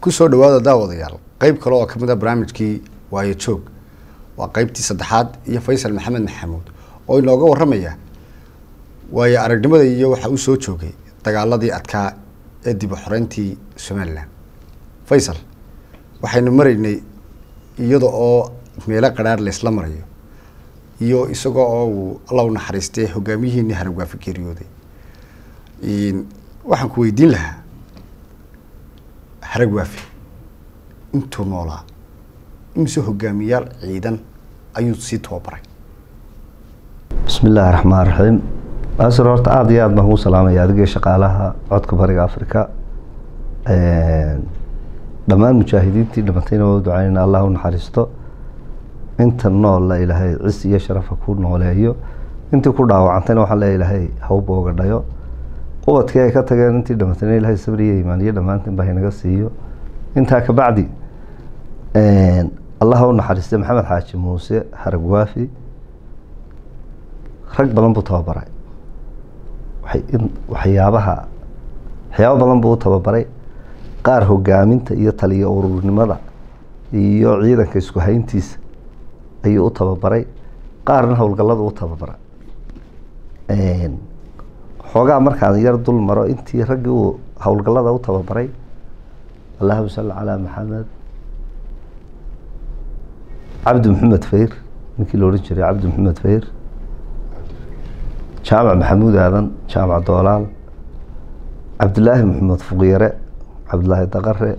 kusoo dhawaada daawadayaal qeyb kale oo kamid a barnaamijkii waayo joog waa qeybtii saddexaad iyo faysal maxamed maxamuud oo inooga waramaya waayo aragnimada iyo waxaa uu soo joogay dagaaladii adkaa ee dib u xoreyntii somalilan faysal waxaynu maraynay iyada oo meelo qadhaar laysla marayo iyo isagoo oo uu alla u naxariistay hogaamiyihiinii haragwaafi geeriyooday waxaan ku weydiin lahaa haragwaafi intuu noolaa imise hogaamiyaal ciidan ayuu sii tababaray bismi illaahi raxmaan raxiim asir horta aada iyo aad baan kuu salaamaya adigii shaqaalaha codka bariga africa dhammaan mujaahidiintii dhimatayna waa u ducaynayna allah u naxariisto inta noolla ilaahay cis iyo sharafa ku nooleeyo intii ku dhaawacantayna waxaan leeya ilaahay hawba oga dhayo ubadkii ay ka tageen intii dhimatayna ilaahay sabriyo imaaniyo dhammaantiin ba haynaga siiyo intaa kabacdi allah u naxariistay maxamed xaaji muuse haragwaafi rag badan buu tababaray waxyaabaha waxyaabo badan buu u tababaray qaar hogaaminta iyo taliyo ururnimada iyo ciidanka isku hayntiisa ayuu u tababaray qaarna howlgallada u tababaray xoogaa markaan yar dul maro intii raggii uu howlgallada u tababaray allahuma salli calaa maxamed cabdi maxamed fayr ninkii la odhan jiray cabdi maxamed fayr jaamac maxamuud aadan jaamac doolaal cabdilaahi maxamed fuqyare cabdilaahi daqare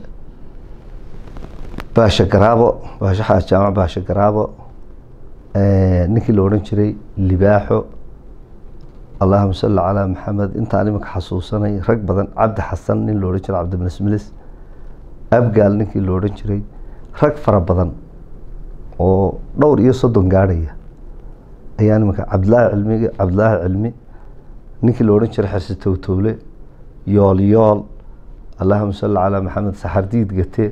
baasha garaabo baasha xaas jaamac baasha garaabo ninkii la odhan jiray libaaxo allahuma salli calaa maxamed intaan iminka xasuusanay rag badan cabdi xasan nin la odhan jiray cabdimasmilis abgaal ninkii la odhan jiray rag fara badan oo dhowr iyo soddon gaadhaya ayaa nimanka cabdilaahi cilmi cabdilaahi cilmi ninkii la odhan jiray xersi towtowle yool yool allahuma salli calaa maxamed saxardiid gate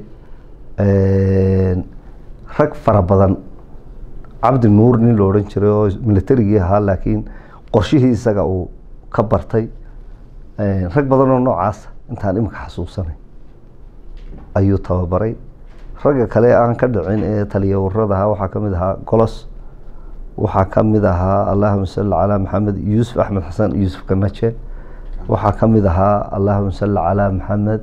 rag fara badan cabdi nuur nin la odhan jiray oo militarigii ahaa laakiin qorshihii isaga uu ka bartay rag badan oo noocaasa intaan iminka xasuusanay ayuu tababaray ragga kale aan ka dhicin ee taliya warada ahaa waxaa kamid ahaa golos waxaa kamid ahaa allahuma salli calaa maxamed yuusuf axmed xasan yuusuf kanaje waxaa kamid ahaa allahuma salli calaa maxamed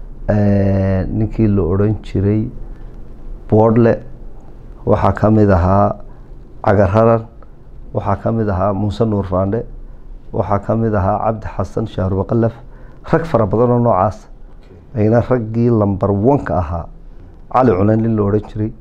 ninkii la odhan jiray boodle waxaa kamid ahaa cagararan waxaa kamid ahaa muuse nuur faandhe waxaa kamid ahaa cabdi xasan shahrubaqalaf rag fara badan oo noocaas ayna raggii lamber onka ahaa cali cunan nin la odhan jiray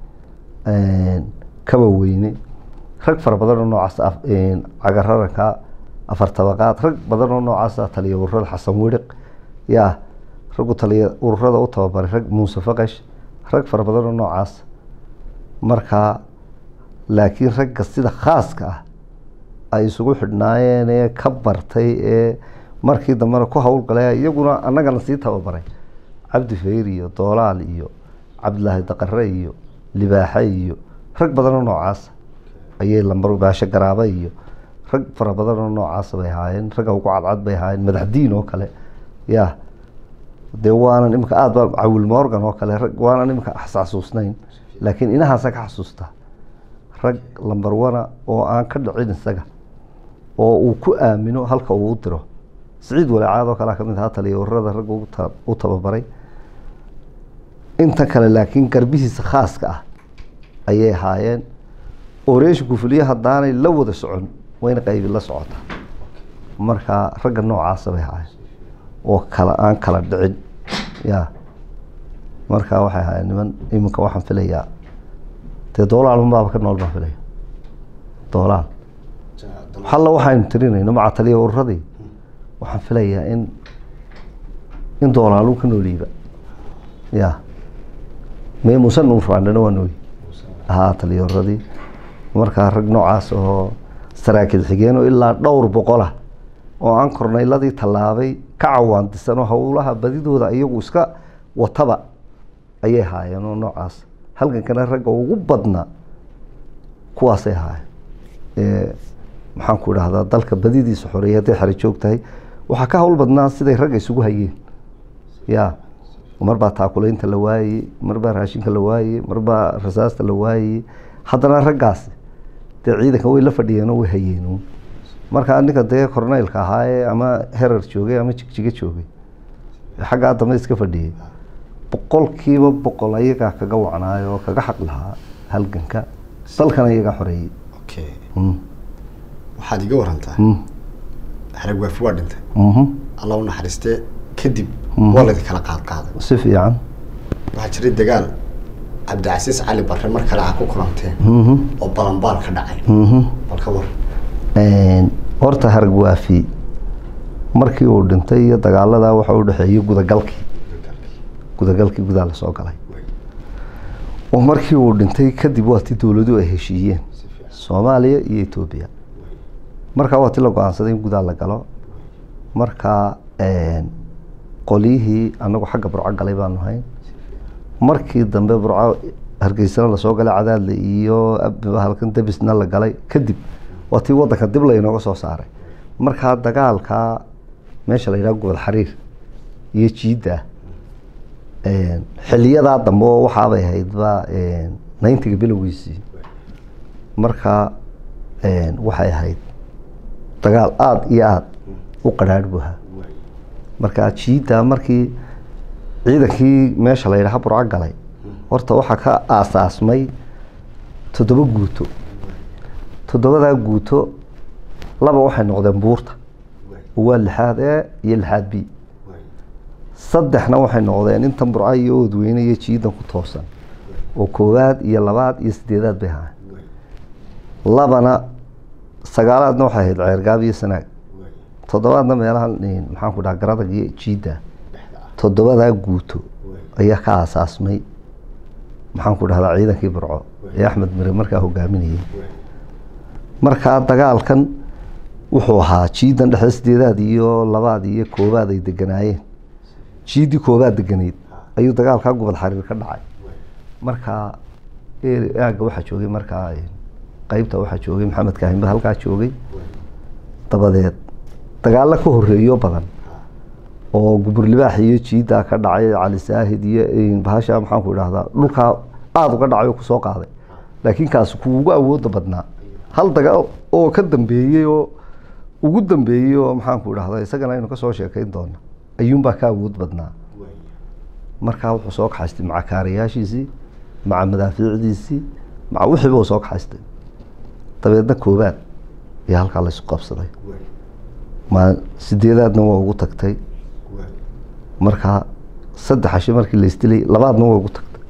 kaba weyne rag fara badan oo noocaas cagararanka afar tabaqaad rag badan oo noocaasa taliya ururada xasan wiriq yaa raggu taliya ururada u tababaray rag muuse faqash rag fara badan oo noocaas markaa laakiin ragga sida khaaska ah ay isugu xidhnaayeen ee ka bartay ee markii dambena ku howlgalay iyaguna annagana sii tababaray cabdi fayr iyo doolaal iyo cabdilaahi daqare iyo libaaxe iyo rag badan oo noocaasa ayay lambar baasho garaaba iyo rag fara badan oo noocaasa bay ahaayeen ragga ugu cadcad bay ahaayeen madaxdiin oo kale ya dee waanan imika aada ba cawil morgan oo kale rag waanan imika xasuusnayn laakiin inahaasa ka xasuustaa rag lamber wana oo aan ka dhicin isaga oo uu ku aamino halka uu u diro siciid walacaad oo kalea kamid ahaa taliya ururada ragga u tababaray inta kale laakiin garbihiisa khaaska ah ayay ahaayeen oreeshinku fuliye haddaanay la wada socon wayna qaybi la socotaa markaa ragga noocaasa bay ahaayeen oo kala aan kala dhicin ya markaa waxay ahaayeen niman iminka waxaan filayaa dee doolaal unbaaba ka nool baan filaya doolaal halla waxaynu tirinayno maca taliya ururadii waxaan filayaa in in doolaalu ka nooliiba ya me muuse nuurfaandhana waa nooyi ahaa taliya ururadii markaa rag noocaas oo saraakiil xigeenoo ilaa dhowr boqolah oo aan kornayladii tallaabay ka cawaandisan oo howlaha badidooda iyagu iska wataba ayay haayeen oo noocaas halkankana ragga ugu badnaa kuwaasay ahaayeen maxaan ku idhahdaa dalka badidiisa xoreeyay hadday xero joog tahay waxaa ka hawl badnaa siday ragga isugu hayeen ya marbaa taakulaynta la waayey marbaa raashinka la waayey marbaa rasaasta la waayey haddana raggaasi dee ciidanka way la fadhiyeen oo way hayeen markaa ninka dee corneylka ahaa ee ama herar joogay ama jigjiga joogay ee xaggaa dambe iska fadhiyey boqolkiiba boqol ayagaa kaga wacnaayo oo kaga xaq lahaa halganka dalkana iyagaa xoreeyey okay Mm, waxaad iga warantaa mm, xarag waafi waa dhintay mhm. alla u naxariistee kadib Mhm. waa laydin kala qaad qaaday si fiican waxaa jiray dagaal cabdicasiis cali barre mar kale aa ku kulanteen Mhm, oo balanbaal ka dhacay mhm. bal ka war Een, horta harag waafi markii uu dhintay iyo dagaaladaa waxa u dhexeeyey gudagalkii gudagalkii gudaa lasoo galay oo markii uu dhintay kadib waa ti dowladuhu ay heshiiyeen soomaaliya iyo etoobiya markaa waa ti la go-aansaday in gudaa la galo markaa een, qolyihii anagu xagga burco galay baanu hayn markii dambe burco hargeysana lasoo galay cadaadle iyo ab- halkan debisna la galay kadib waa tii wadanka dib laynooga soo saaray markaa dagaalkaa meesha la yidhaha gobol xariir iyo jiidda een, xiliyadaa dambe oo waxaabay ahaydba een, ninetiga bilowgiisii markaa een, waxay ahayd dagaal aada iyo aada u qadhaadh buu ahaa markaa jiidda markii ciidankii meesha la yidhaha burco galay horta waxaa ka aasaasmay toddoba guuto toddobadaa guuto laba waxay noqdeen buurta oo waa lixaad e iyo lixaad b saddexna waxay noqdeen intan burco iyo oodweyne iyo jiidan ku toosan oo koowaad iyo labaad iyo sideedaad bay ahaayeen labana sagaalaadna waxay ahayd ceergaab iyo sanaag toddobaadna meelahan eh, maxaan ku dhaha garadag iyo jiidda toddobadaa guuto ayaa ka aasaasmay maxaan ku dhahdaa ciidankii burco ee axmed mire markaa hogaaminayay markaa dagaalkan wuxuu ahaa jiidan dhexe sideedaad iyo labaad iyo koobaad ay deganaayeen jiiddii koobaad deganayd ayuu dagaalkaa gobol xariir ka dhacay markaa ee- aagga waxaa joogay markaa eh, qeybta waxaa joogay maxamed kaahimba halkaa joogay dabadeed dagaalo ka horeeyo badan oo gubur libaax iyo jiiddaa ka dhacay cali saahid iyo eh, bahasha maxaan ku idhahdaa dhulkaa aada uga dhacay oo kusoo qaaday laakiin kaasi kuu ugu awooda badnaa hal dagaal oo ka dambeeyey oo ugu dambeeyey oo maxaan ku idhahdaa isagana aynu kasoo sheekayn doona ayuunbaa ka awood badnaa markaa wuxuu soo kaxaystay maca kaarayaashiisii maca madaafiicdiisii maca wixiiba uu soo kaxaystay dabeedna koobaad ayaa halkaa laysu qabsaday ma sideedaadna waa ugu tagtay markaa saddex cashe markii la isdilay labaadna waa ugu tagtay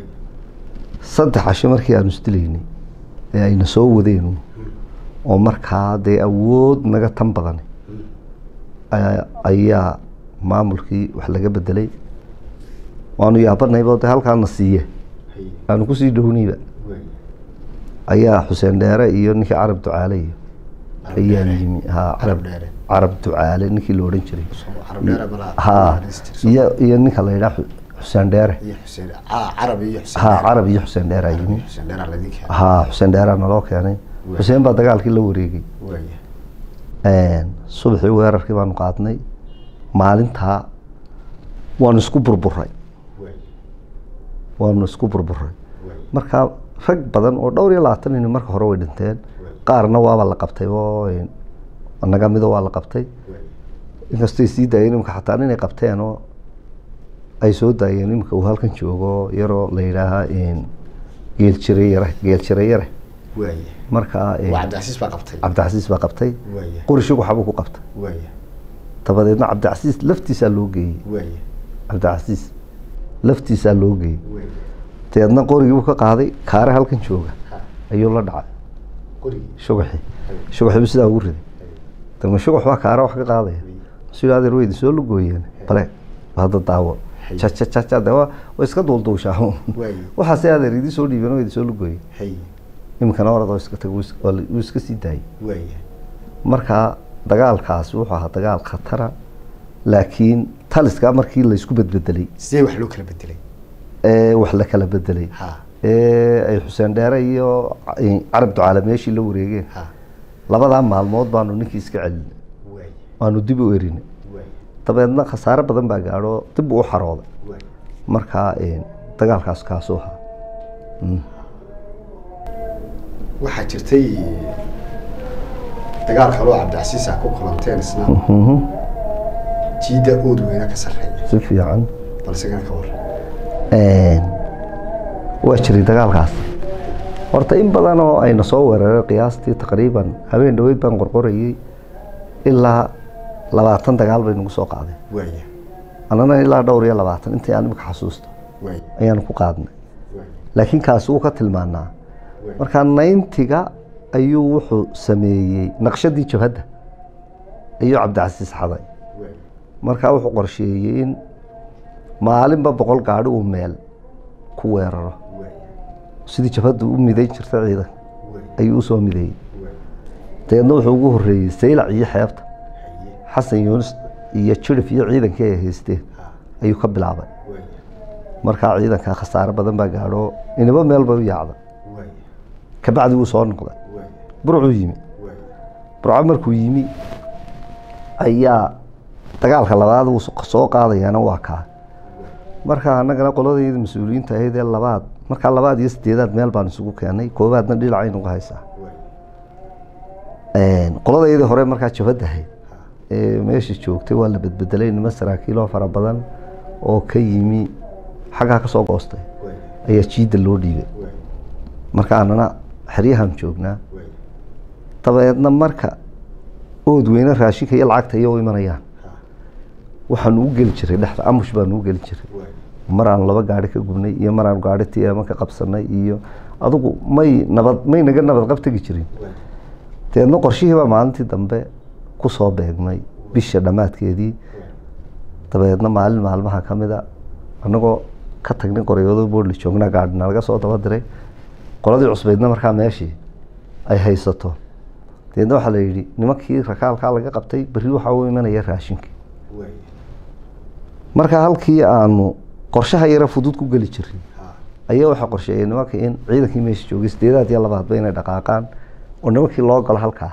saddex cashe markii aanu isdilaynay ee ayna soo wadeen oo markaa dee awood naga tan badan ayaa- ayaa maamulkii wax laga bedelay waanu yaabanayba de halkaana siiye aanu kusii dhownayba ayaa xuseen dheere iyo ninkii carab ducaale iyo ayaa yimi ha carab Dheere. carab ducaale ninkii la odhan jiray carab dheere balaa ha iyo iyo ninka la yidhaha Xu- xuseen dheere iyo xuseen ah carab iyo xuseen ha dheere. carab iyo xuseen dheere ayaa yimi xuseen dheere laydin keenay ha xuseen dheeraa naloo keenay xuseen baa dagaalkii la wareegay waaya subaxii weerarkii baanu qaadnay maalintaa waanu isku burburay waanu isku burburay marka rag badan oo dhowr iyo labaatan nin marka hore way dhinteen qaarna waaba la qabtay oo naga mida waa la qabtay inkastay sii daayeen imika xataa inay qabteen oo ay soo daayeen imika uu halkan joogo yaroo la yidhaaha geel jire yare geel jire yare waaya markaa waa cabdicasiis baa qabtay cabdicasiis baa qabtay waaya qorishigu waxbuu ku qabtay waaya dabadeedna cabdicasiis laftiisaa loo geeyey waaya cabdicasiis laftiisaa loo geeyey waaya dabeedna qorigiibuu ka qaaday kaare halkan jooga ha ayuu la dhacay qorigii shugaxii shugaxiibu sidaa ugu riday dama shugax waa kaare wax ka qaadaya masuu adeer weydi soo lugooyeen bale hadda daawo jajajaja de waa waa iska duulduushaa waaya waxaase adeer idii soo dhiibeen weydi soo lugooye hay iminkana orad oo iska tag wuu is- waa la- wuu iska sii daayey waaya markaa dagaalkaasi wuxuu ahaa dagaal khatara laakiin taliskaa markii laysku bedbedelay sidee wax loo kala bedelay ee wax la kala bedelay ha ee ay xuseen dheere iyo ca- carab ducaale meeshii la wareegeen ha labadaa maalmood baanu ninkii iska celinay waaya waanu dib u erinay waaya dabeedna khasaare badan baa gaadho dib uu u xarooday waaya markaa dagaalkaas kaasuu ahaa waxaa jirtay dagaal kaloo cabdicasiisa ku kulanteen isna jiidda ood weyna ka sarreeya si fiican balsigana ka waran waa jiray dagaalkaas horta in badan oo ayna soo weeraray qiyaastii taqriiban habeen dhaweyd baan qorqorayey ilaa labaatan dagaal bay nagu soo qaadeen waaya annana ilaa dhowr iyo labaatan intii aan imika xasuusto waaya ayaanu ku qaadnay waaya laakiin kaasi wuu ka tilmaanaa markaa nayntiga ayuu wuxuu sameeyey naqshadii jabhadda ayuu cabdicasiis xaday waaya markaa wuxuu qorsheeyey in maalinba boqol gaadhi uu meel ku weeraro waaya sidii jabhaddu u midayn jirta ciidanka waaya ayuu usoo mideeyey waaya dabeedna wuxuu ugu horreeyey saylac iyo xeebta haye xasan yuunus iyo jirif iyo ciidankii ay haysteen ha ayuu ka bilaabay waaya markaa ciidanka khasaare badan baa gaadho inaba meel bay u yaacda waaya kabacdi wuu soo noqday waaya burcuu yimi waaya burco markuu yimi ayaa dagaalka labaad uu so- soo qaadayaana waa kaa marka annagana qoladayda mas-uuliyiinta ahayd ee labaad markaa labaad iyo sideedaad meel baan isugu keenay koobaadna dhinacay nagu haysaa waaya qoladayadii hore markaa jabhadda ahayd ha ee meesha joogtay waa la bedbedelay nimo saraakiiloo fara badan oo ka yimi xaggaa ka soo goostay waaya ayaa jiidda loo dhiibay waaya marka annana xeryahan joognaa waaya dabeedna marka ood weyne raashinka iyo lacagta iyo u imanayaan ha waxaanu u geli jiray dhexda amush baanu u geli jiray waaya mar aanu laba gaari ka gubnay iyo mar aanu gaari tiama ka qabsanay iyo adugu may nabad may naga nabad qab tegi jirin waaya dabeedna qorshihii baa maalintii dambe ku soo beegmay bisha dhammaadkeedii dabeedna maalin maalmaha ka mid a annagoo ka tagnay qoryoodo boodli joognaa gaadhina laga soo daba diray qoladii cusbeydna markaa meeshii ay haysato dabeedna waxaa la yidhi nimankii rakaalkaa laga qabtay berri waxaa u imanaya raashinkii waaya marka halkii aanu qorshaha yara fudud ku geli jirin ha ayaa waxaa qorsheeyay nimanka in ciidankii meesha joogay sideedaad iyo labaadba inay dhaqaaqaan oo nimankii loo galo halkaa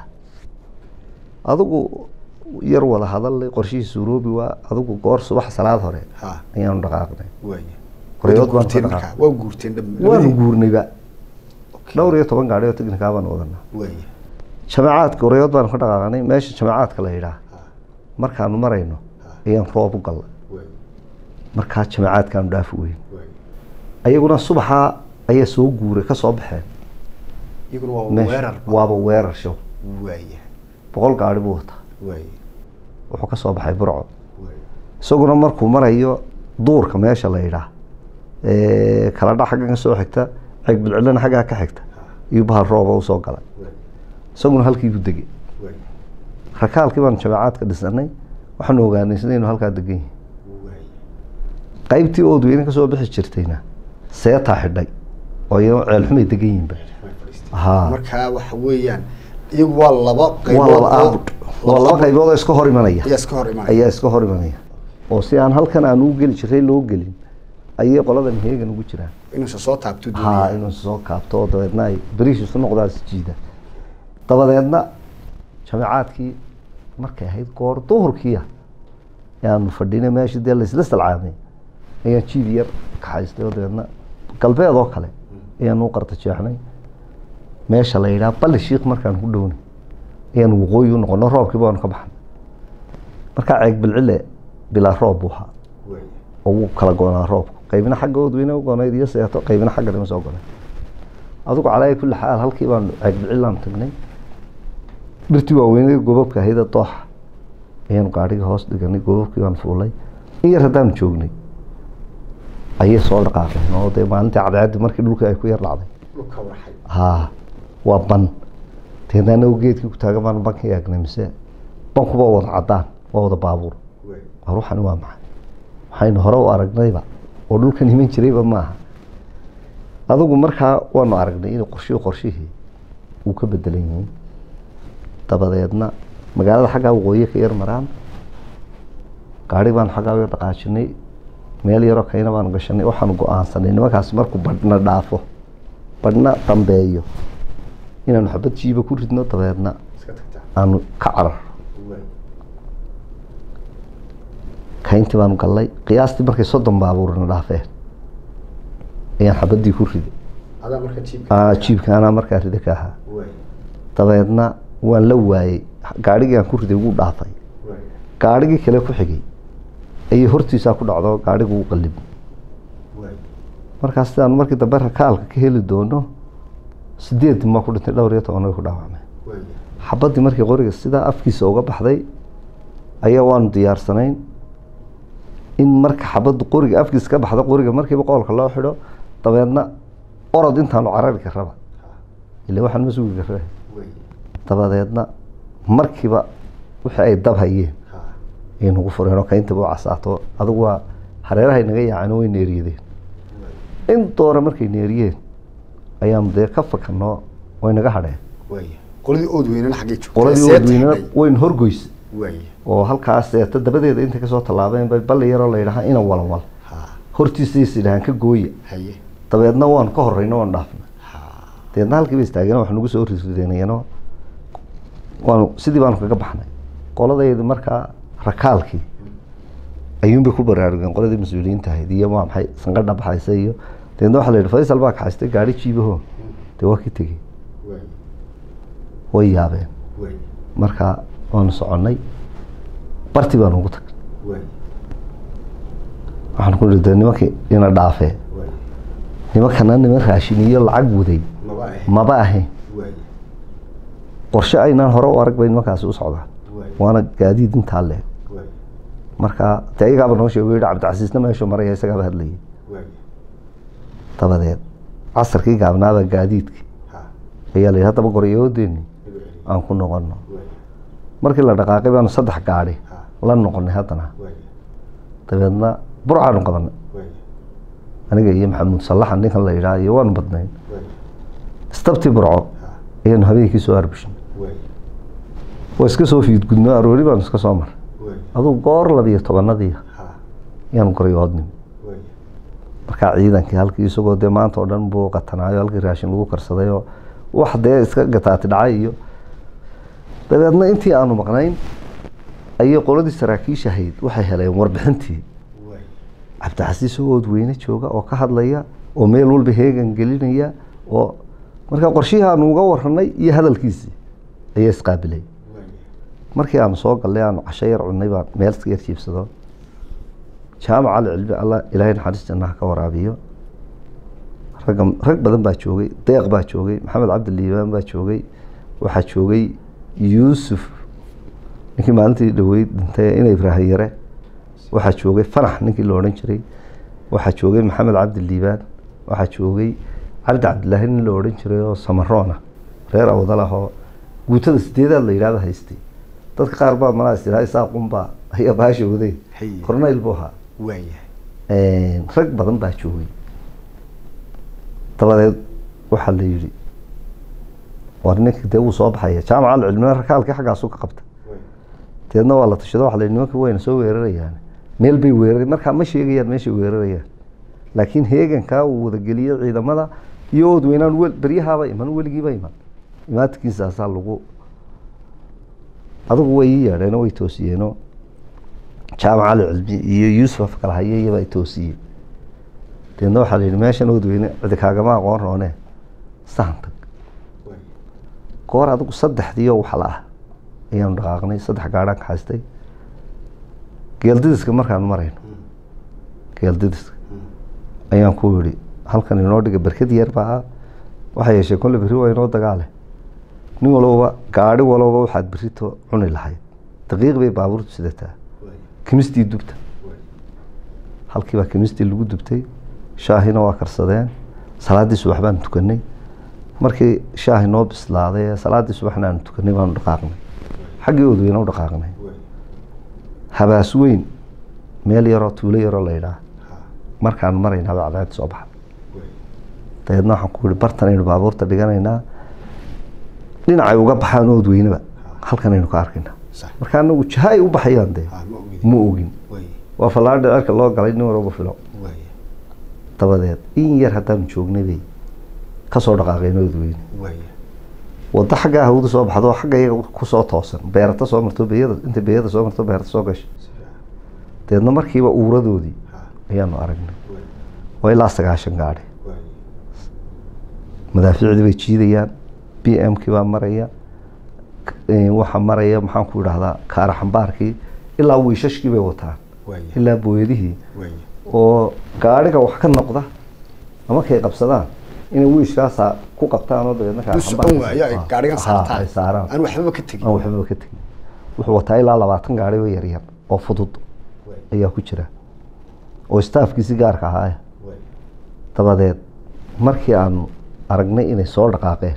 adigu yar wada hadallay qorshihii suuroobi waa adigu goor subax salaad hore ha ayaanu dhaqaaqnay waaya Qoryood baan guurteen ka markaa dhaqaaqay. waa guurteen dham- waanu labadii guurnayba Okay. dhowr iyo toban gaadhi oo teknikaa baanu wadanaa waaya jamacaadka qoryood baanu ka dhaqaaqnay meesha jamacaadka la yidhaah ha markaanu marayno ayaan roob u galnay waaya markaa jamacaadkaanu dhaafi weyn waaya ayaguna subaxaa ayaa soo guuray ka soo baxeen iyaguna waa meesha weerar waaba weerar show waaya boqol gaadhi buu wataa waaya wuxuu ka soo baxay burco waaya isaguna markuu marayo duurka meesha la yidhaah ee kala dha xaggan ka soo xigta ceeg bilcilana xaggaa ka xigta iyo bahal rooba usoo galay waaya isaguna halkii buu degay waaya rakaalkii baanu jameecaadka dhisnay waxaanu ogaanay sida inuu halkaa degan yahay waaya qaybtii oodweyne ka soo bixi jirtayna seetaa xidhay oo iyadoo ceelxumay degan yihiinba Haa. markaa waxa weeyaan iyagu waa laba waa qaybood laba oo- aabud waa laba qaybood oo iska hor imanaya ayaa iska hor imaanaya ayaa iska hor imanaya oo si aan halkan aan ugu geli jiray loo gelin ayay qoladan heegan ugu jiraan inuusan soo taabto haa doonaya inuu soo kaabto oo dabeedna ay beriish isu noqdaas jiida dabadeedna jameecaadkii markay ahayd goor duhurkiia ayaanu fadhinay meeshii dee laisla salcaamay ayaan jiid yar kaxaystay oo dabeedna galbeed oo kale ayaanu u qarta jeexnay meesha la yidhaha balli shiik markaan ku dhownay ayaanu waqooyi u noqono roobkii baanu ka baxnay markaa ceeg bilcile bilaa roob buu ahaa waaya oo wuu kala goonaa roobku qaybina xagga oodweyne u goonayd iyo seeto qaybina xagga dhima soo gonayd adigu calaa kulli xaal halkii baanu ceegbicilaan tagnay dhirtii waaweynada gobabka ahayd ee dooxa ayaanu gaadhiga hoos dhiganay gobabkii baan fuulay in yar haddaanu joognay ayay soo dhaqaaqeen oo dee maalintii cadceeddi markii dhulkii ay ku yar dhacday dhulka warxay haa waa ban deedna anagu geedkii ku taagan baanu banka eegnay mise bankuba wada caddaan waa wada baabuur waaya war waxani waa maxay waxaynu hore u aragnayba oo dhulkan iman jirayba maaha adigu markaa waanu aragnay in qorshihii qorshihii uu ka bedelan yihiin dabadeedna magaalada xaggaa waqooyi ka yar maraan gaari baanu xaggaa uga dhaqaajinay meel yaroo kayna baanu gashanay waxaanu go-aansanay nimankaas markuu badhna dhaafo badhna dambeeyo inaanu xabad jiiba ku ridno dabeedna iska tagtaa aanu ka carar waaya kayntii baanu gallay qiyaastii markay soddon baabuurna dhaafeen ayaan xabadii ku riday adaa marka jiibka Aa, jiibka anaa markaa rida ka ahaa waay dabeedna waan la waayey gaadhigii aan ku riday wuu dhaafay waay gaadhigii kale ku xigay ayay hortiisaa ku dhacdo gaadhigu u qalib waay markaas sidaanu markii dambe rakaalka ka heli doono sideed ma ku dhintay dhowr iyo toban way ku dhaawacmay waay xabaddii markii qoriga sidaa afkiisa uga baxday ayaa waanu diyaarsanayn in marka xabaddu qoriga afkiisa ka baxda qoriga markiiba qoolka loo xidho dabeedna orod intaanu carari karaba ila waxaan ma sugi karre waay dabadeedna markiiba wixii ay dab hayeen ha ayay nagu fureen oo kayntaba u casaato adigu waa hareerahay naga yaaceen oo way neeriyadeen in doora markay neeriyeen ayaanu dee ka fakanoo way naga hadheen waay qoladii ood weynana xaggay joogtay qoladii Seeta wadweynena xaggay? wayna horgoysa waay oo halkaas seeta dabadeeda intay kasoo tallaabeen bay balli yaroo la yidhaha ina walwal ha hortiisa is yidhahaan ka gooya haye dabeedna waanu ka horreyno waan dhaafna ha dabeedna halkii ba istaageen wax nagu soo rirrideenayano waanu sidii baanu kaga baxnay qoladaydi markaa rakaalkii ayuunbay ku baraarugeen qoladii mas-uuliyiinta ahayd iyo waa maxay sanqadha baxaysa iyo dabeedna waxaa la yidhi faysal baa kaxaystay gaari jiibaho dee waa ka tegey waay way yaabeen waay markaa waanu soconnay barti baanu ugu tagnay waay waxaan ku nihi dee nimankii ina dhaafee waay nimankana niman raashin iyo lacag waday maba ahe maba ahayn waay qorshe aynaan hore u arag bay nimankaasi u socdaan waay waana gaadiid intaa leeg waay marka dee ayagaaba noo sheego yihi cabdicasiisna meeshuu maraya isagaaba hadlayay waay dabadeed casarkii gaabnaaba gaadiidkii ha ayaa la yidhi haddaba goryoodeenni igu celi aan ku noqono waay markii la dhaqaaqay baanu saddex gaadhi ha la noqonay haddana waay dabeedna burcaanu qabanay waay aniga iyo maxamuud sallaxan ninkan la yidhaha iyo waanu badnayn waay istabtii burco ha ayaanu habeenkii soo arbishnay waay waa iska soo fiidgudno aroori baanu iska soo maray waay adugu goor labiyo tobanadii ha ayaanu goryoodnim waay markaa ciidankii halkii isagoo dee maanta oo dhan buu qatanaayo halkii raashin lagu karsaday oo wax dee iska gataati dhacay iyo dabeedna intii aanu maqnayn ayay qoladii saraakiisha ahayd waxay heleen warbixintii waay cabdicasiis oo oodweyne jooga oo ka hadlaya oo meel walba heegan gelinaya oo markaa qorshihii aanu uga waranay iyo hadalkiisii ayaa isqaabilay waay markii aanu soo gallay aanu casho yar cunnay baan meel iska yar jiibsado jaamac ali cilmi alla ilaahay naxariis jannaha ka waraabiyo ragga rag badan baa joogay deeq baa joogay maxamed cabdi liibaan baa joogay waxaa joogay yuusuf ninkii maalintii dhaweyd dhintay ina ibraahim yare waxaa joogay fanax ninkii la odhan jiray waxaa joogay maxamed cabdi liibaan waxaa joogay cabdi cabdilaahi nin la odhan jiray oo samaroona reer awdal ah oo guutada sideedaad la yidhahda haystay dadka qaar baa malaa is yidhaha isaaqunbaa ayaa baasha waday Haye. corneyl buu ahaa waay rag badan baa joogay dabadeed waxaa la yidhi war ninka dee wuu soo baxaya jaamaca alcilmina rakaalkii xaggaasu ka qabta waay deedna waa la tashado waxa la yidhi nimanka wayna soo weerarayaan meel bay weerara markaa ma sheegayaan meeshay weerarayaan laakiin heegankaa uu wadageliyey ciidamada iyo oodweynaan wel beryahaaba iman weligiiba iman imaatinkiisaasaa lagu adigu way ii yeedheenoo way toosiyeenoo jaamac ali cilmi iyo yuusuf afkala haye iyaba ay toosiyeen deedna waxaa la yidhi meeshan oodweyne cidi kaagama aqoon roone sahan tag waay goor adigu saddexdii oo waxla ah ayaanu dhaqaaqnay saddex gaadhaan kaxaystay geeldidiska markaanu marayno geeldidiska ayaan ku yidhi halkan inoo dhiga berkad yar baa ah waxaa yeeshee kolle berri waa inoo dagaale nin walbaba gaadhi walbaba waxaad berrito cuni lahayd daqiiq bay baabuurtu sidataa waay kimistii dubta waay halkii baa kimistii lagu dubtay shaahina waa karsadeen salaaddii subax baanu tukanay markii shaahi noo bislaaday ee salaaddii subaxna aanu tukanay baanu dhaqaaqnay xaggii oodweyne u dhaqaaqnay waay habaas weyn meel yaroo tuulo yaroo la yidhaah ha markaan maraynaa baa cadceed soo baxa waay dabeedna waxaan ku yihi bartan aynu baabuurta dhiganaynaa dhinacay uga baxaan oodweyneba halkan aynu ka arkaynaa sax marka anagu jaha ay u baxayaan dee ha ma ogid ma ogin waay waa fallaadha dherka loo galay nin walba filo waay dabadeed in yar haddaanu joognay bay kasoo dhaqaaqeen oodweyne waay waddo xaggaa hawda soo baxdo xagga iyaga kusoo toosan beerata soo marto beyada inta beyada soo marto beerata soo gasha dabeedna markiiba uuradoodii ayaanu aragnay waa ilaa sagaashan gaadhi madaafiicdii bay jiidayaan b m kii baa maraya k- waxaa maraya maxaan ku idhahdaa kaara xambaarkii ilaa wiishashkii bay wataan ilaa booyadihii oo gaadhiga wax ka noqda ama kay qabsadaan inay wiishkaasaa ku qabtaan oo dabeedna kaara duu socon xambaarka- waayo ay Ah, gaadhigan ah, ay saartaan saaraan aan waxbaba ka tegin aan waxbaba ka tegin wuxuu wataa ilaa labaatan gaadhi oo yaryar oo fudud ayaa ku jira oo staafkiisi gaarka ahaaya dabadeed markii aanu aragnay inay soo dhaqaaqeen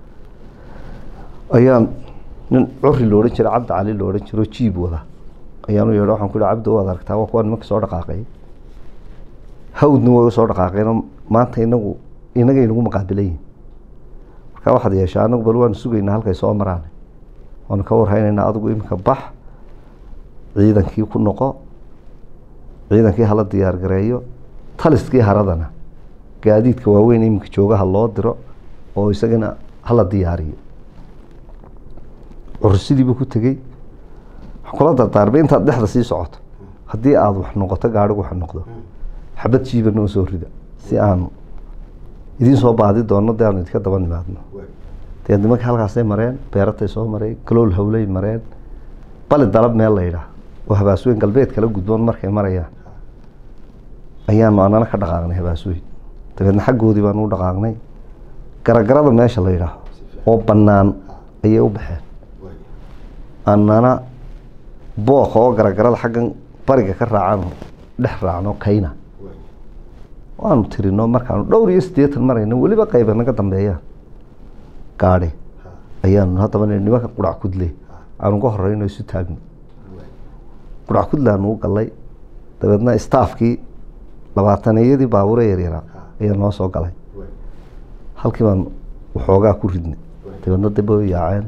ayaan nin curi lo odhan jira cabdi cali lo odhan jiro jiib wada ayaanu yeedho waxaan ku ihi cabdi waad aragtaa waa kuwa nimanka soo dhaqaaqay hawdna way soo dhaqaaqeenoo maanta inagu inagay nagu maqaabilayihin marka waxaad yeeshaa anagu bal waanu sugaynaa halkay soo maraan waanu ka warhaynaynaa adigu iminka bax ciidankii ku noqo ciidankii hala diyaar gareeyo taliskii haradana gaadiidka waaweyn iminka joogaha loo diro oo isagana hala diyaariyo curusidiibuu ku tegey waxaa kula dardaarmay intaad dhexda sii socoto haddii aada wax noqoto gaadhigu wax noqdo xabad jiiba noo soo rida si aanu idiin soo baadi doono dee aanu idinka daba nimaadno dee nimanka halkaasay mareen beeratay soo mareen galool hawlay mareen bali dalab meel la yidhaah oo habaasweyn galbeed kala gudboon markay marayaan ayaanu anana ka dhaqaaqnay habaasweyn dabeedna xaggoodii baanu u dhaqaaqnay garagarada meesha la yidhaaho oo bannaan ayay u baxeen anana booqa oo garagarada xaggan bariga ka raacano dhex raacno kayna waanu tirino markaanu dhowr iyo siddeetan marayno weliba qayba naga dambeeyaan gaadhi ayaanu haddaba nimanka qurac kudle aanu ka horeyno isu taagno qurac kudle aanu u galay dabeedna staafkii labaataniyadii baabuure yaryaraa ayaa noo soo galay halkii baan waxoogaa ku ridnay dabeedna daba way yaaceen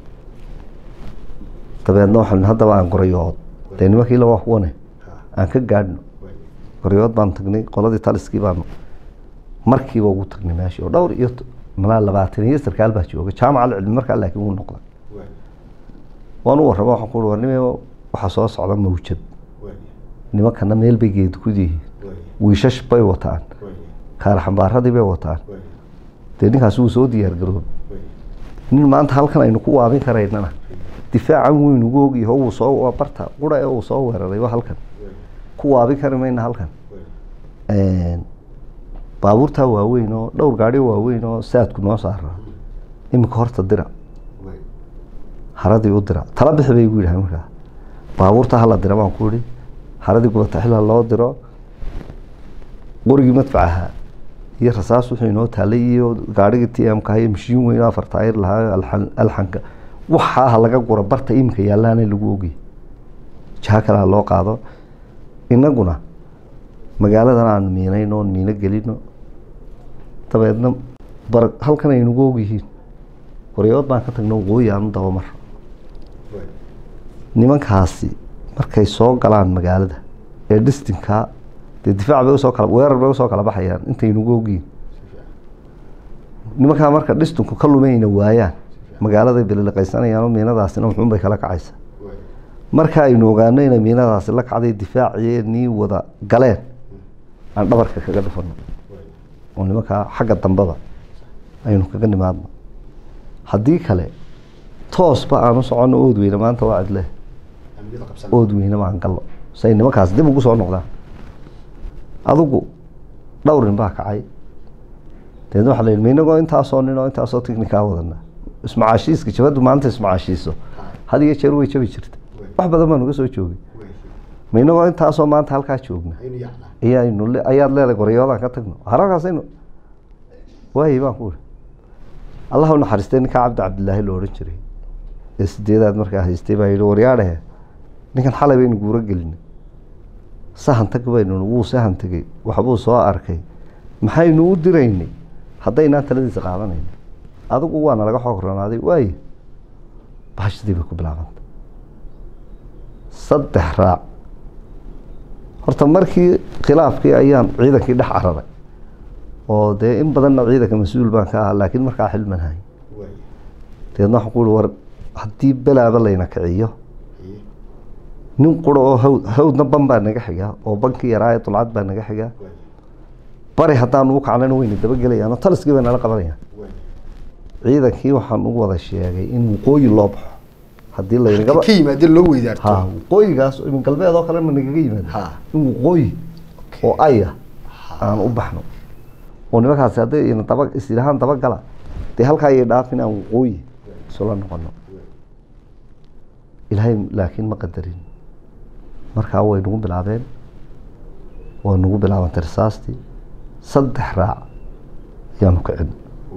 dabeedna waxaan haddaba aan gorayood dee nimankii laba wane aan ka gaadhno gorayood baan tagnay qoladii taliskii baanu markiiba ugu tagnay meeshii oo dhowr iyo t- malaa labaatan iyo sarkaal baa jooga jaamaca cilmi markaa laakiin wuu noqday waan u warrama waxaan ku uhi war nime waxaa soo socda mawjad nimankana meel bay geed ku yihiin wiishash bay wataan kaar xambaaradii bay wataan dee ninkaasi wuu soo diyaar garoobay nin maanta halkan aynu ku waabin karaynana difaacan weyn ugu ogyaho wuu soo waa barta qura ee uu soo weeraray waa halkan ku waabin kari mayna halkan baabuurtaa waaweyn oo dhowr gaadhi waaweyn oo saadku noo saara iminka horta dira haradii u dira tala bixi bay igu yidhahan markaa baabuurta hala dira baan ku ihi haradii gubataxila loo diro qorigii madfacaha iyo rasaas wuxuu inoo taalay iyo gaadhigii t m ka iyo mashiin weyn oo afar taayir lahaa alxan alxanka waxaa ha laga gura barta iminka yaallaana lagu ogay jaha kale ha loo qaado inaguna magaaladan aan miinayno oon miino gelino dabeedna bar halkan ay nagu ogyihiin waryood baan ka tagno waqooyi aanu dabamar nimankaasi markay soo galaan magaalada ee dhistinkaa dee difaac bay usoo kala weerar bay usoo kala baxayaan intay nagu ogyihiin nimankaa marka dhistinku ka lumayna waayaan magaaladay beliliqaysanayaan oo miinadaasina wuxuun bay kala kacaysa marka aynu ogaano inay miinadaasi la kacday difaaciyeenii wada galeen aan dhabarka kaga dhufano oo nimankaa xagga dambeba aynu kaga nimaadno haddii kale toosba aanu soconno ood weyne maanta waa cidle ood weyne baan gallo say nimankaas dib ugu soo noqdaan adigu dhowr nin baa kacay dabeedna waxa la yidhi ma inagoo intaasoo nin oo intaasoo tiknikaa wadana ismacaashiiska jabaddu maanta ismacaashiiso had iyo jeer way jabi jirta wax badan baa nuga soo joogay ma inagoo intaasoo maanta halkaa joogna ayaanu le- ayaad leedahay goryoodaan ka tagno harakaasaynu waayi baan ku uri allah u naxariistay ninkaa cabdi cabdilaahi lo odhan jiray ee sideedaad markaa haystay baa yidhi waryaadhehe ninkan xalay baynu guuro gelinay sahan tag baynu wuu sahan tegey waxbuu soo arkay maxaynu u diraynay haddaynaan taladiisa qaadanayno adigu waana laga xoog ronaaday waaye bahashadii bay ku bilaabantay saddex raac horta markii khilaafkii ayaan ciidankii dhex cararay oo dee in badanna ciidanka mas-uul baan ka ahaa laakiin markaa xilman hay dabeedna waxaan ku uhi war haddii belaaba layna kiciyo nin qura oo hawd hawdna ban baa naga xiga oo bankii yaraa ee dulcad baa naga xiga bari haddaanu u kacnayna wayna dabagelayaan oo taliskii bay nala qabanayaan ciidankii waxaan u wada sheegay in waqooyi loo baxo haddii laynagaba ka yimaadeen loo weydaarto ha waqooyigaas imin galbeed oo kale ma nagaga yimaado Ha. in waqooyi oo aya aan u baxno oo nimankaasi hadday ina daba isirahaan dabagala dee halkaa ayay dhaafin aan waqooyi isula noqono ilaahay laakiin ma qadarin markaa way nagu bilaabeen waa nagu bilaabantay risaastii saddex raac ayaanu kicin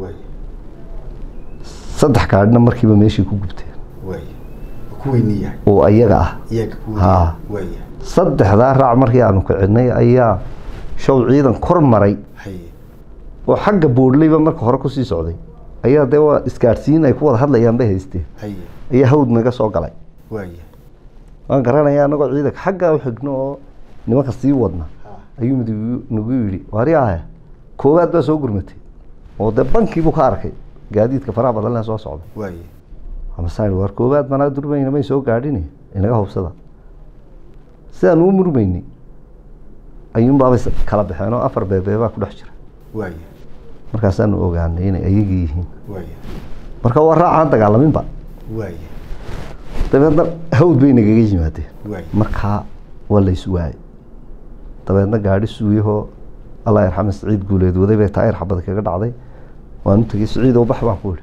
saddex gaadhina markiiba meeshii ku gubteen ku weyniya oo ayaga ah iyaga ku Ha. waya saddexdaa raac markii aanu kicinay ayaa show ciidan kor maray haye oo xagga boodhleyba marka hore kusii socday ayaa dee waa isgaadhsiin ay ku wada hadlayaan bay haysteen haye ayaa hawd naga soo galay waya waan garanayaa anagoo ciidanka xaggaa u xigno oo nimanka sii wadna ha ayuu mid igu- nagu yidhi wari ahe koowaad baa soo gurmatay oo dee bankiibuu ka arkay gaadiidka faraha badan leh soo socda waya amasaan war koowaad manaa durmayna may soo gaadhin inaga hubsada sidaan uu murmaynay ayuunbaabay s- kala baxeen oo afar beebeebaa ku dhex jira waya markaasaanu ogaanay inay ayagii yihiin waya marka waa raacaan dagaalaminba waya dabeedna hawd bay nagaga yimaadeen waya markaa waa la is waayay dabeedna gaadhi suuyahoo allah yarxame siciid guuleed waday bay taayir xabad kaga dhacday waanu tegey siciid oo bax baan ku idhi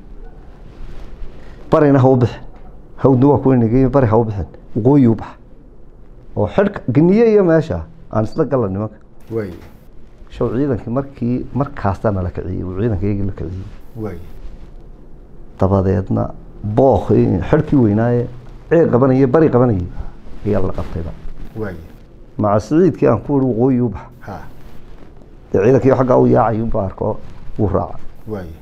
barina ha u bixin hawdna waa kuwa nagay bari ha u bixin waqooyi u bax oo xidhka geniye iyo meesha aan isla galla nimanka waya show ciidankii markii markaasaa nala kiciyey uu ciidanka iyagii la kiciyey waya dabadeedna book xidhkii weynaaye ceeg qabanayay bari qabanayay ayaa la qabtayba waya maca siciidkii aan ku ihi waqooyi u bax ha dee ciidankii xaggaa u yaacay unba arko wuu raaca waya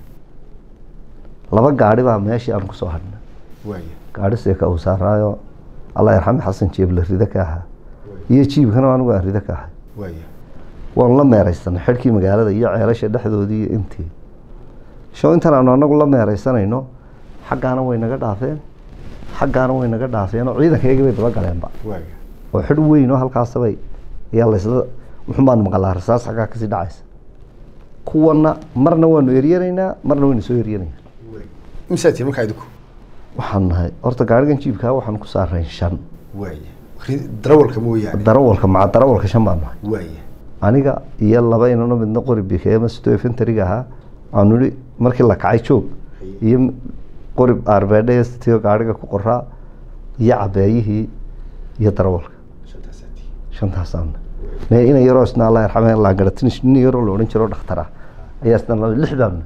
laba gaadhi baa meeshii aan kusoo hadhnay waya gaadhi seeka uu saaraayo allah yarxame xasan jeeble rida ka ahaa iyo jiibkana anigu aan rida ka ahay waya waanu la meeraysanay xidhkii magaalada iyo ceelasha dhexdoodii iyo intii show intan aanu anagu la meeraysanayno xaggaana way naga dhaafeen xaggaana way naga dhaafeen oo ciidankaygii bay daba galeenba waya oo xidh weyn oo halkaasabay ayaa laysla wuxun baanu maqalaa rasaas xaggaa kasii dhacaysa kuwana marna waanu eryanaynaa marna waynu soo eryanaynaa imsaa tii markaa idinku waxaan nahay horta gaarigan jiibkaa waxaan ku saarayn shan waya Ri- darawalka mooyaane darawalka maca darawalka shan baan nahay waya aniga iyo laba inano midna qori bikeema sito infantariga ahaa aanu ihi markii la kacay joog iyo qori arbeedhe sitiyo gaariga ku qoraa iyo cabeeyihii iyo darawalka shantaasaa tii shantaasaan me ina yaroo isna allah yarxame laangaratinish nin yaroo la odhan jiro dhakhtar ah ayaa isna la- lix baanu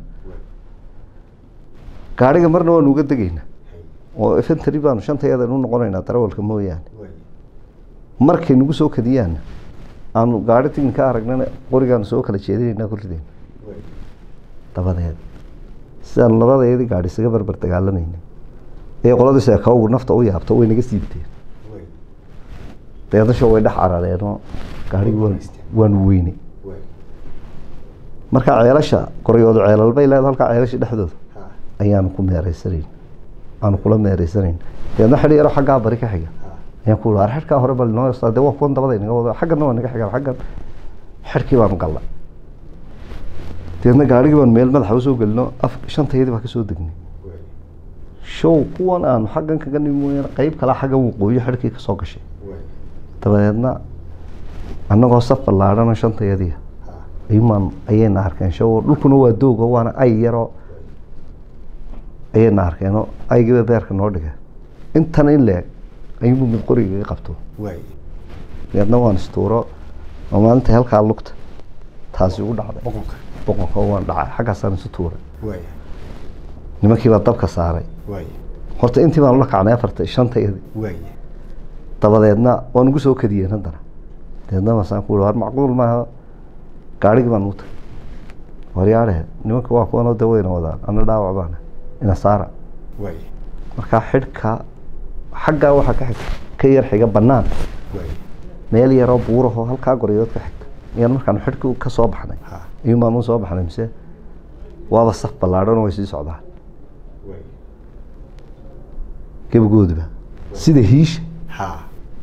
gaariga marna waanu uga degaynaa oo infantary baanu shantayadan u noqonaynaa darawalka mooyaane waya markay nagu soo kadiyaana aanu gaari tigin ka aragnana qorigaanu soo kala jeedinaynaa ku ridayna waya dabadeed sidaanu labadayadii gaadhi isaga barbar dagaalamayna ee qoladii seekawgu nafta u yaabto way naga siibteen waya deedasho way dhex carareenoo gaarhigii waan waanu weynay waya marka ceelasha qoryoodu ceelal bay leedahay halkaa ceelasha dhexdooda ha ayaanu ku meereysanayn aanu kula meereysanayn deedna xidhi yaro xaggaa bari ka xiga ha ayaan ku ar xidhkaa hore bal noo yarsaa dee waa kuwan dabada inaga wado xaggana waa naga xigaan xaggan xidhkii baanu galla deedna gaarhigii baanu meel madaxa usoo gelino af shantayadii baa kasoo degnay waya show kuwan aanu xaggan kaga nimi mooyaane qeyb kale xaggan waqooyi xidhkii kasoo gashay waya dabadeedna annagoo saf ballaadhanoo shantayadii ha ayumaan ayayna arkeen show dhulkuna waa doogo waana ay yaroo ayayna arkeenoo aygiiba beerka noo dhigay intan in leeg ayuunbu mid qoriga iga qabto waya deedna waan istuuro oo maalinta halkaa lugta taasi ugu dhacday boqonka boqonka waan dhacay xaggaasaan isu tuuray waya nimankii baa dabka saaray waya horta intii baan ula kacnay afarta shantayadii waya dabadeedna waan ugu soo kadiyeen haddana deedna masaan ku war macquul maaha gaarigii baan ugu tagay waryaadhe nimanka waa kuwanoo de wayna wadaan ana dhaawac baana ina saara waya markaa xidhka xaggaa waxaa ka xigta ka yar xiga bannaan waya meel yaroo buurahoo halkaa goryood ka xigta ayaan markaan xidhka ka soo baxnay ha ayuun baan u soo baxnay mise waaba saf ballaadhan oo way sii socdaan waya gebagoodiba sida hiisha ha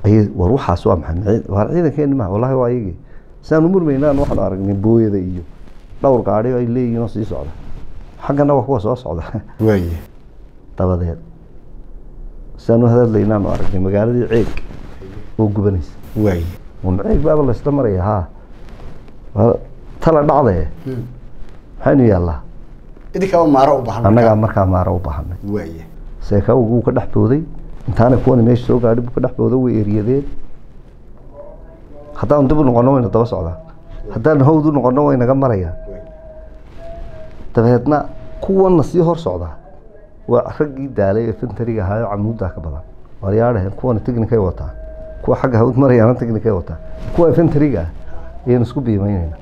ayay war waxaas waa maxay Micii- waar ciidankeeni maha wallahi waa iyagii sidaanu murmaynaan waxaanu aragnay booyada iyo dhowr gaadhi oo ay leeyihiin oo sii socda xaggana waa kuwa soo socda waaye dabadeed sidaanu hadadlaynaanu aragnay magaaladii ceeg oo gubanaysa waaye un ceeg baaba laysla maraya haa Waa tala dhacdee maxaynu yaallaa idinkaaba maaro u baahan annagaa markaa maaro u baahanay waaye seekawgu wuu ka dhex booday intaana kuwani meesha soo gaadhi buu ka dhex booday way eryadeen haddaan dib u noqono wayna daba socdaan haddaan hawd u noqono way naga marayaan dabeedna kuwana sii hor socdaa waa raggii daalay ee fintariga ahaayo camuuddaa ka badan waryaadhaheen kuwana technicay wataan kuwa xagga hawd marayaana technicay wataan kuwa fintariga ah ayaynu isku biimaynayna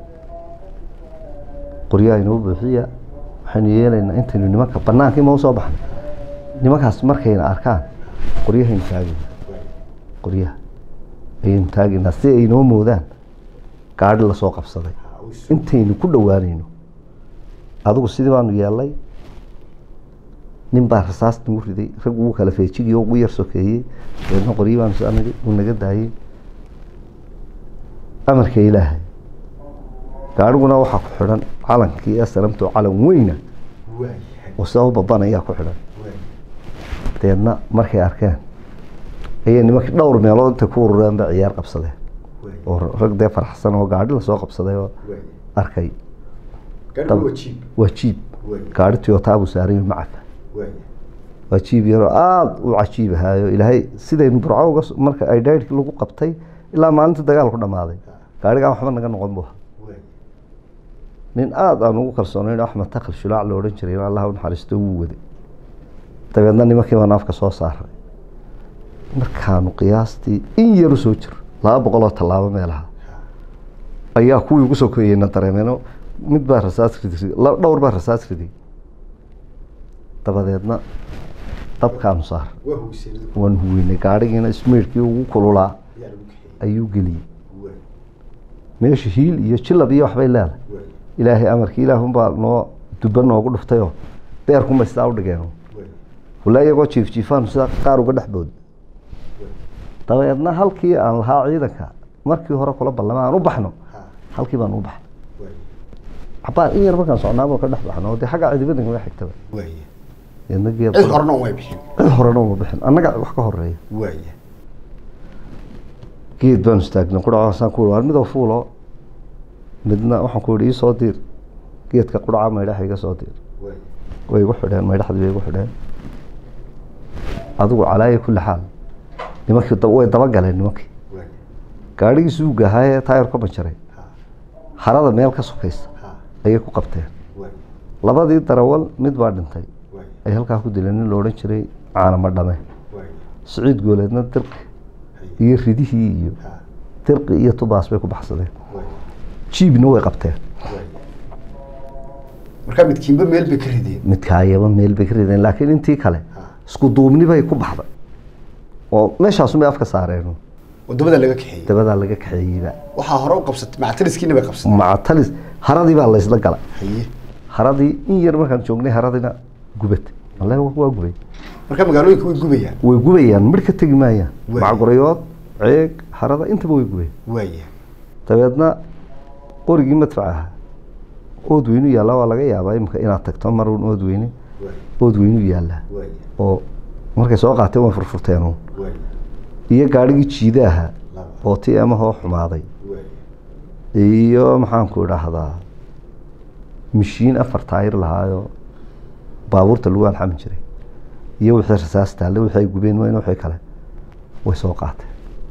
qoryaha inoo buuxiya waxaynu yeelaynaa intaynu nimanka bannaankii ma usoo baxnay nimankaas markayna arkaan qoryahaynu taagayna qoryaha ayaynu taagaynaa si ay inoo moodaan gaadhi lasoo qabsaday intaynu ku dhowaanayno adigu sidii baanu yeelnay nin baa rasaas nagu riday rag ugu kala feejigii oo ugu yar sokeeyey dabeedna qoryi baanu soo nidhi uu naga daayey amarka ilaahay gaadhiguna waxaa ku xidhan calankii aslamto calan weyna oo sidaa u babanayaa ku xidhan dabeedna markay arkeen ayay nimankii dhowr meelood intay ku urureen ba ciyaar qabsadeen oo rag dee faraxsan oo gaadhi lasoo qabsaday oo arkay waa jiib gaadhi toyota buu saaran yahay macafa waa jiib yaroo aada u cajiib ahaayo ilaahay sidaynu burco uga s- marka ay dhaydhkii lagu qabtay ilaa maalinta dagaalku dhammaaday gaadhigaan waxba naga noqon bu ahaa nin aada aan ugu kalsoonayn axmed takal shulaac la odhan jiray in allah u naxariisto wuu waday dabeedna nimankii baan afka soo saaray markaanu qiyaastii in yaru soo jiro laba boqol oo tallaabo meelaha ayaa kuwii ugu soo koyeyna dareemeeno mid baa rasaas riday la- dhowr baa rasaas riday dabadeedna dabkaanu saar waan huweynay gaadhigiina smeerkii ugu kululaa ayuu geliyey meesha hiil iyo jilab iyo waxbay leedahay ilaahay amarkii ilaahunbaa noo duba noogu dhuftayoo beerkunbay sidaa u dhigeen walaa iyagoo jiif jiifaanu sidaa qaar uga dhex bood dabeedna halkii aan lahaa ciidanka markii hore kula ballama aan u baxno halkii baan u baxnay cabaan in yar markaan socnaaba ka dhex baxno oo dee xagga ciidamada naga xigtaba deedna geed cid horena uma bixin cid horena uma bixin annaga wax ka horeeya waaya geed baanu istaagnay qudhacaasaan ku war midoo fuulo midna waxaan ku yihi iisoo diir geedka qudhaca maydhaxa iga soo diir waaya way igu xidheen maydhaxdii bay igu xidheen adigu calaaya kulli xaal nimankii da- way dabagaleen nimankii waaya gaadhigii suuga ahaayee taayar ka banjaray ha harada meel ka sokaysa ha ayay ku qabteen waaya labadii darawal mid baa dhintay waaya ay halkaa ku dileen nin la odhan jiray caanama dhame waaya siciid gooleedna dirqi hay iyo ridihii iyo ha dirqi iyo tubaas bay ku baxsadeen waaya jiibna way qabteen waaya markaa midkiinba meel bay ka rideen midkaayaba meel bay ka rideen laakiin intii kale ha isku duubni bay ku baxday oo meeshaasun bay afka saareen wadamada laga kaxeeyey dabadaa laga kaxeeyeyba waxaa hore u qabsatay mactaliskiina bay qabsatay maca talis haradii baa laysla galay haye haradii in yar markaan joognay haradina gubatay wallahi wa- waa gubay marka magaalooyinka way gubayaan way gubayaan midh ka tegi maayaan Waay. macgurayood ceeg harada intaba way gubayaan waaya dabeedna qorigii madfac ahaa oodweynu yaallaa waa laga yaabaa imika inaad tagto marun oodweyne waaya oodweynu yaallaa waaya oo markay soo qaateen way furfurteen uun waaya iyo gaadhigii jiida ahaa laba oo ti amahoo xumaaday waaya iyo maxaanku idhaahdaa mishiin afar taayir lahaayo baabuurta lagu alxami jiray iyo wixii rasaas taalle wixii ay gubeen wayna wixii kale way soo qaateen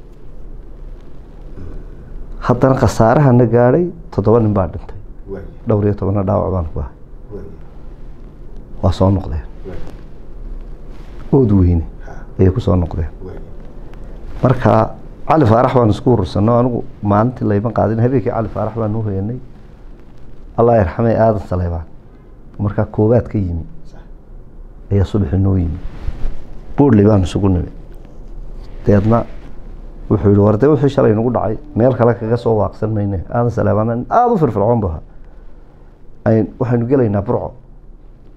haddana khasaarahana gaadhay toddoba nin baa dhintay waaya dhowr iyo tobanna dhaawac baan ku ahay waaya waa soo noqdeen waaya ood weyne ha ayay ku soo noqdeen waaya marka cali faarax baan isku urursano anigu maalintii layma qaadin habeenkii cali faarax baan u hoyanay allah yarxamay aadan saleybaan markaa koobaad ka yimi sax ayaa subaxi noo yimi boodley baan isugu nimi deedna wuxuu yihi war dee wixii shalay nagu dhacay meel kale kaga soo waaqsan mayne aadan saleebaan aada u firfircoon bu ahaa Ay- waxaynu gelaynaa burco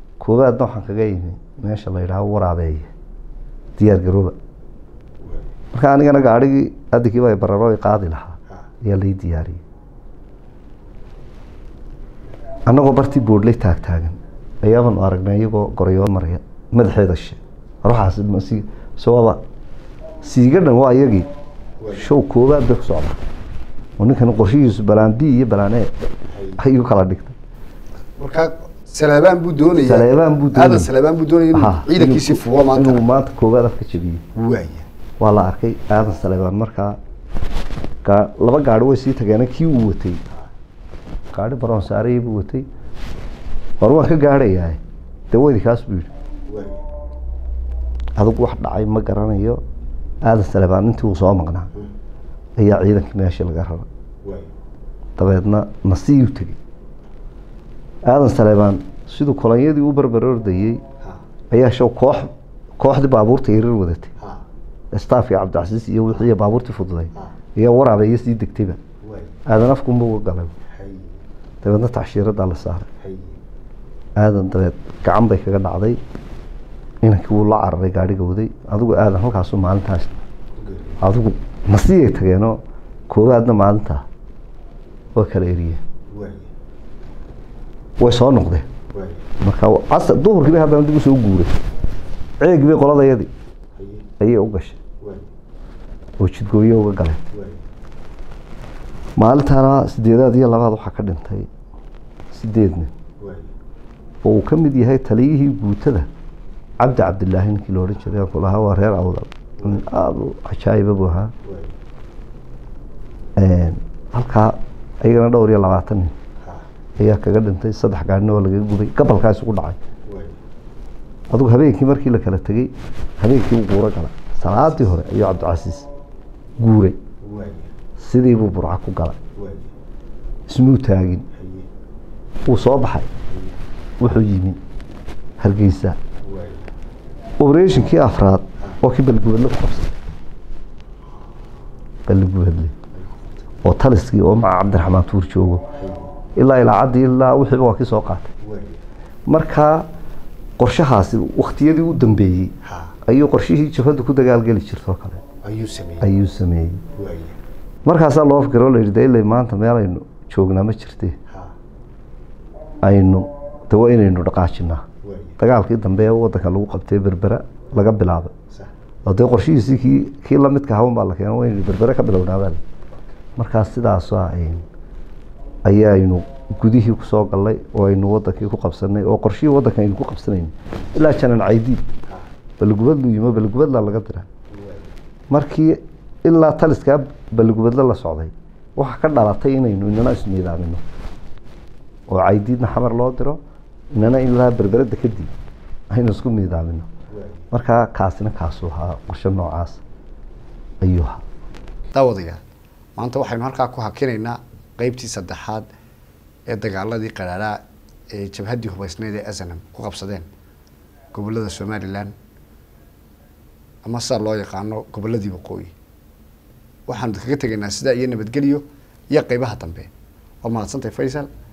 koobaadna waxaan kaga yimi meesha la yidhaaho waraabeeye diyaar garooba waaya marka anigana gaadhigii adigiiba bararo i qaadi lahaa ayaa lai diyaariyey annagoo bartii boodhley taag taagan ayaabanu aragnay iyagoo gorayood maraya madaxeeda she ruuxaas masi sababa siiga dhan waa iyagii show koobaad bay ku socdaa oo ninkan qorshihiisu balaan b iyo balaan e ayuu kala dhigtay markaa saleebaan buu doonaya Saleebaan buu doonaya. aadan saleebaan buu doonaya inuu Ha, ciidankiisii inuu- fuulo maanta inuu maanta koobaad afka jabiyey waaya waa la arkay aadan saleebaan markaa gaa- laba gaari way sii tageen kii uu watay gaari baroon saarayay buu watay war waan ka gaadhayaa dee weydi kaas buu yidhi waaya adigu wax dhacay ma garanayo aadan saleebaan intii uu soo maqnaa ayaa ciidankii meeshii laga raray waaya dabeedna nasiiyu tegey aadan saleebaan siduu kolonyadii u barbar ordayey ha ayaa show koox kooxdii baabuurta yarar wadatay ha staafkii cabdicasiis iyo wixii baabuurtii fududay ha ayaa waraabeeya sii degtayba waaya aadan afkunba uga galay hay dabeedna tacshiiradaa la saaray hay aadan dabeed gacan bay kaga dhacday inankii wuu la cararay gaadhiga waday adigu aadan halkaasu maalintaas adigu nasiyay tageenoo koowaadna maalintaa waa kala eriyeen waaya way soo noqdeen waaya marka casar duhurkii bay haddana dib usoo guuray ceegii bay qoladayadii haye ayay u gashay waaya oo jidgooyo uga galeen waaya maalintaana sideedaad iyo labaad waxaa ka dhintay sideed nin waaya oo uu ka mid yahay taliyihii guutada cabdi cabdilaahi ninkii la odhan jiray aan ku lahaa waa reer awdal nin aada u cajaa'iba buu ahaa waaya halkaa ayagana dhowr iyo labaatan nin ha ayaa kaga dhintay saddex gaadhina oo laga gubay gabalkaa isugu dhacay waaya adigu habeenkii markii la kala tegey habeenkii uu guuro galay salaadii hore ayuu cabdicasiis guuray waaya sidii buu burca ku galay waaya ismuu taagin haye wuu soo baxay wuxuu yimi hargeysa waaya operatinkii afraad oo kii balgubadle ku qabsatay balgubadle oo taliskii oo maca cabdiraxmaan tuur joogo ilaa ilaacaddii ilaa wixiiba waa kii soo qaatay waaya markaa qorshahaasi waktiyadii u dambeeyey ha ayuu qorshihii jabhadda ku dagaalgeli jirtoo kale ayuu sameeyey ayuu sameeyey waaya markaasaa loo fikiro la yidhi de ilay maanta meel aynu joognaa ma jirte ha aynu de waa inaynu dhaqaajinaa waaya dagaalkii dambe ee waddanka lagu qabtay berbera laga bilaabay sax oo dee qorshihiisii kii kii lamidka hawan baa la keeno waa inaynu berbere ka bilownaabaa markaas sidaasa ayaaynu gudihii kusoo gallay oo aynu wadankii ku qabsanay oo qorshihii waddanka aynu ku qabsanayn ilaa janan caydiid ha balgubadlu yimo balgubadla laga dira waaya markii ilaa taliskaa balgubadle la socday waxaa ka dhalatay inaynu inana isniidaamino oo caydiidna xamar loo diro inana ilaa berberada kadib aynu isku niidaamino waaya markaa kaasina kaasuu ahaa qorshe noocaas ayuu ahaa daawadayaal maanta waxaynu halkaa ku hakinaynaa qeybtii saddexaad ee dagaaladii qaraaraha ee jabhaddii hubaysneed ee asanam ku qabsadeen gobolada somalilan ama sidaa loo yaqaano goboladii waqooyi waxaanu kaga tegaynaa sidaa iyo nabadgelyo iyo qeybaha dambe waa mahadsantahay faysal